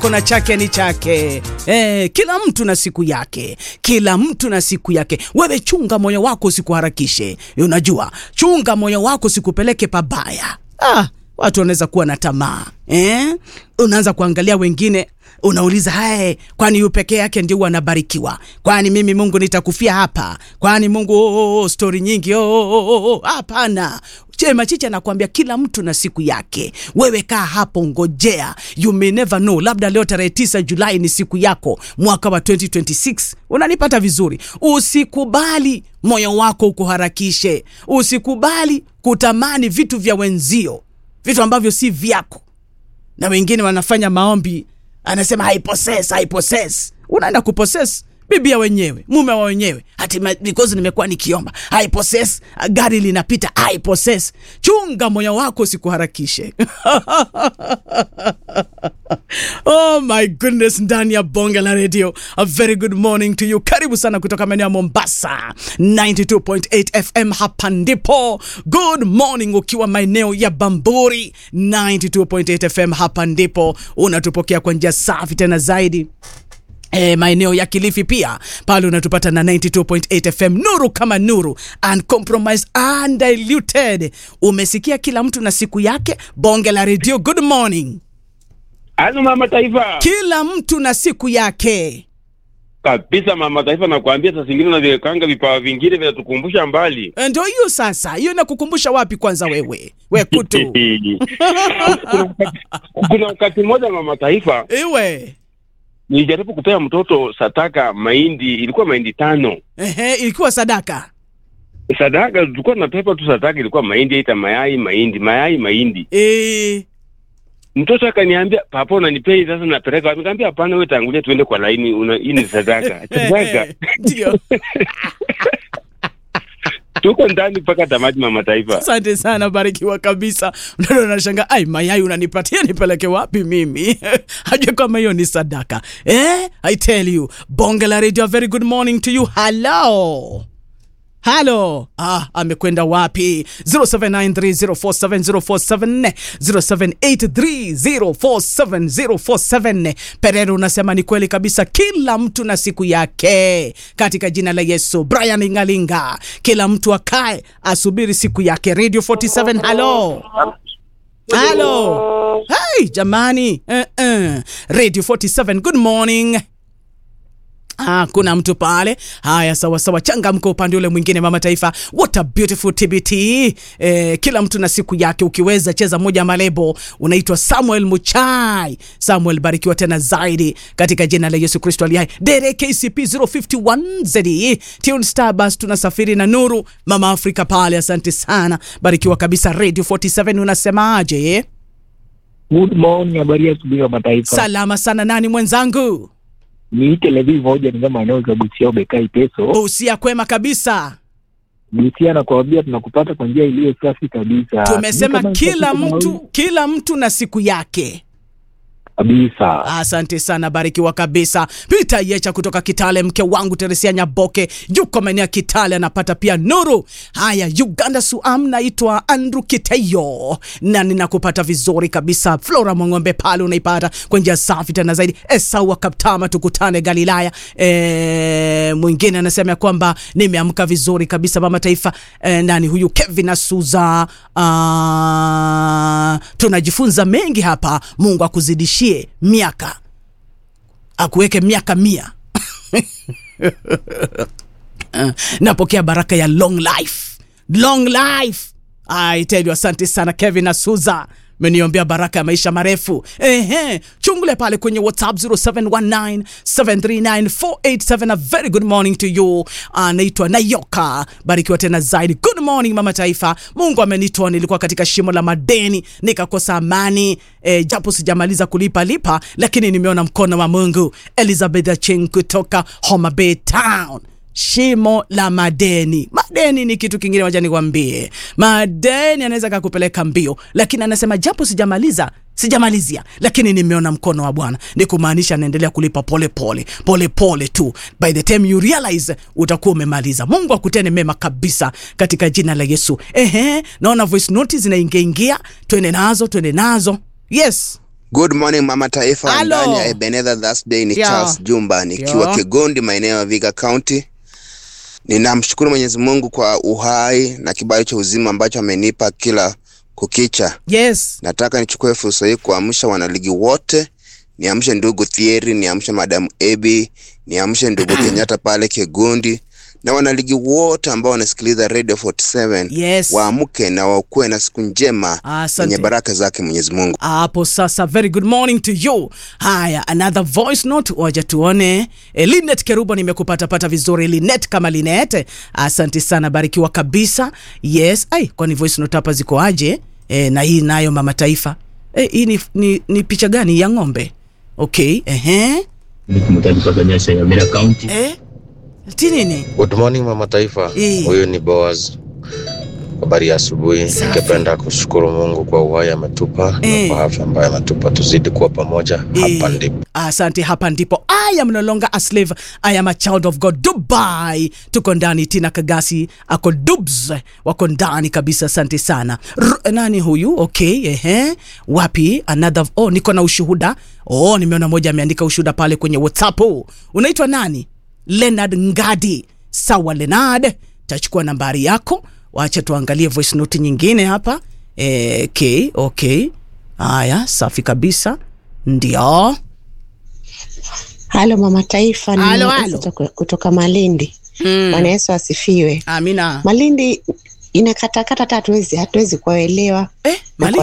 na chake ni chake. Eh, kila mtu na siku yake, kila mtu na siku yake. Wewe chunga moyo wako usikuharakishe. Unajua, chunga moyo wako usikupeleke pabaya. Ah, watu wanaweza kuwa na tamaa eh? Unaanza kuangalia wengine unauliza hae, kwani yu pekee yake ndio anabarikiwa? Kwani mimi Mungu nitakufia hapa? Kwani Mungu oh, oh, oh, stori nyingi oh, oh, oh, oh. Hapana. Chema Chicha anakuambia kila mtu na siku yake. Wewe kaa hapo, ngojea, you may never know. Labda leo tarehe tisa Julai ni siku yako, mwaka wa 2026. Unanipata vizuri? Usikubali moyo wako ukuharakishe, usikubali kutamani vitu vya wenzio, vitu ambavyo si vyako. Na wengine wanafanya maombi, anasema haiposes, haiposes. Unaenda kuposes bibia wenyewe mume wa wenyewe hati because nimekuwa nikiomba haiposes gari linapita haiposes chunga moyo wako usikuharakishe oh my goodness ndani ya bonge la radio a very good morning to you karibu sana kutoka maeneo ya mombasa 92.8 fm hapa ndipo good morning ukiwa maeneo ya bamburi 92.8 fm hapa ndipo unatupokea kwa njia safi tena zaidi E, maeneo ya Kilifi pia pale unatupata na 92.8 FM, nuru kama nuru, uncompromised, undiluted. Umesikia kila mtu na siku yake, bonge la redio. Good morning, Halo mama taifa. kila mtu na siku yake. Kabisa mama taifa, nakwambia saa zingine unaviwekanga vipawa vingine vinatukumbusha mbali. E, Ndio hiyo sasa, hiyo inakukumbusha wapi kwanza wewe we kutu kuna, wakati, kuna wakati mmoja mama taifa iwe nilijaribu kupea mtoto sataka mahindi, ilikuwa mahindi tano ehe, ilikuwa sadaka sadaka, tulikuwa tunapepa tu sadaka, ilikuwa mahindi aita mayai mahindi mayai mahindi. e, Mtoto akaniambia papa, unanipea hii sasa, napeleka wapi? Nikamwambia hapana, wewe tangulia tuende kwa laini, una hii ni sadaka sadaka. ndio. Tuko ndani mpaka tamati mama taifa. Asante sana, barikiwa kabisa. Mtoto anashanga, ai, mayai unanipatia nipeleke wapi mimi? Hajua kama hiyo ni sadaka eh? I tell you, bonge la radio, a very good morning to you. Hello. Halo. Ah, amekwenda wapi? 0793047047 0783047047 Perero unasema ni kweli kabisa, kila mtu na siku yake katika jina la Yesu. Brian Ingalinga, kila mtu akae asubiri siku yake. Radio 47, halo. Halo. Hey, jamani. Uh -uh. Radio 47, good morning. Ah, kuna mtu pale. Haya, sawa sawa, changamka upande ule mwingine, mama taifa. What a beautiful TBT. Eh, kila mtu na siku yake. Ukiweza cheza moja malebo, unaitwa Samuel Muchai. Samuel, barikiwa tena zaidi katika jina la Yesu Kristo aliye hai. Dere KCP 051 ZE Tune Star Bus, tunasafiri na nuru. Mama Afrika pale, asante sana, barikiwa kabisa. Radio 47 unasemaje? Good morning, habari ya asubuhi wa mataifa. Salama sana, nani mwenzangu? Niite Levi moja ni kama eneo za Busia ubekai peso. Usia kwema kabisa. Busia nakwambia tunakupata kwa njia iliyo safi kabisa. Tumesema Ni kama kila tunapita mtu kila mtu na siku yake. kabisa. Asante sana, barikiwa kabisa. Peter Yecha kutoka Kitale, mke wangu Teresia Nyaboke yuko maeneo ya Kitale, anapata pia nuru. Haya, Uganda Suam, naitwa Andrew Kiteyo na ninakupata vizuri kabisa. Flora Mwang'ombe pale unaipata kwa njia safi tena zaidi. Esau wa Kaptama, tukutane Galilaya. E, mwingine anasema ya kwamba nimeamka vizuri kabisa, mama taifa. E, nani huyu? Kevin Asuza. Ah, tunajifunza mengi hapa. Mungu akuzidishie miaka, akuweke miaka mia. Uh, napokea baraka ya long life, long life. I tell you, asante sana Kevin Asuza, meniombea baraka ya maisha marefu. Ehe, chungule pale kwenye WhatsApp 0719739487. A very good morning to you. Anaitwa Nayoka, barikiwa tena zaidi. Good morning mama taifa. Mungu amenitoa, nilikuwa katika shimo la madeni nikakosa amani e, japo sijamaliza kulipa lipa, lakini nimeona mkono wa Mungu. Elizabeth Acheng kutoka Homa Bay Town shimo la madeni. Madeni ni kitu kingine, wacha nikwambie, madeni anaweza kakupeleka mbio, lakini anasema japo sijamaliza sijamalizia lakini nimeona mkono wa Bwana, ni kumaanisha naendelea kulipa pole pole pole pole tu. By the time you realize utakuwa umemaliza. Mungu akutene mema kabisa katika jina la Yesu. Ehe, naona voice note zinaingia ingia, twende nazo twende nazo. Yes. Good morning mama taifa, Halo. ndani ya Ebenezer Thursday ni Ndio. Charles Jumba nikiwa Ndio. Kigondi maeneo ya Viga County. Ninamshukuru Mwenyezi Mungu kwa uhai na kibali cha uzima ambacho amenipa kila kukicha. yes Nataka nichukue fursa hii kuamsha wanaligi wote, niamshe ndugu Thierry, niamshe madamu Ebi, niamshe ndugu Kenyatta pale Kigondi na wanaligi wote ambao wanasikiliza Radio 47 Yes. waamke na wakuwe na siku njema Asante. yenye baraka zake Mwenyezi Mungu. hapo sasa very good morning to you haya another voice note waja tuone e, linet kerubo nimekupatapata vizuri linet kama linet asante sana barikiwa kabisa yes ai kwani voice note hapa ziko aje e, na hii nayo mama taifa e, hii ni, ni, ni picha gani ya ng'ombe okay ehe mtanipatanyaisha ya Mira County. eh tinini Good morning mama taifa, Eh. huyu ni Boaz. Habari ya asubuhi. Safi. Ningependa kushukuru Mungu kwa uhai ametupa Eh. na kwa afya ambayo ametupa, tuzidi kuwa pamoja hapa Eh, ndipo. asante hapa ndipo i am no longer a slave i am a child of god dubai tuko ndani tina kagasi ako dubs wako ndani kabisa asante sana R nani huyu okay ehe wapi another oh niko na ushuhuda oh nimeona moja ameandika ushuhuda pale kwenye whatsapp unaitwa nani leonard ngadi sawa leonard tachukua nambari yako wacha tuangalie voice note nyingine hapa eh, okay okay haya safi kabisa ndio Halo mama taifa, ni Halo, Mama halo. kutoka, kutoka Malindi. Mm. Bwana Yesu asifiwe. amina Malindi inakatakata hata hatuwezi hatuwezi kuwaelewa eh, na Mali-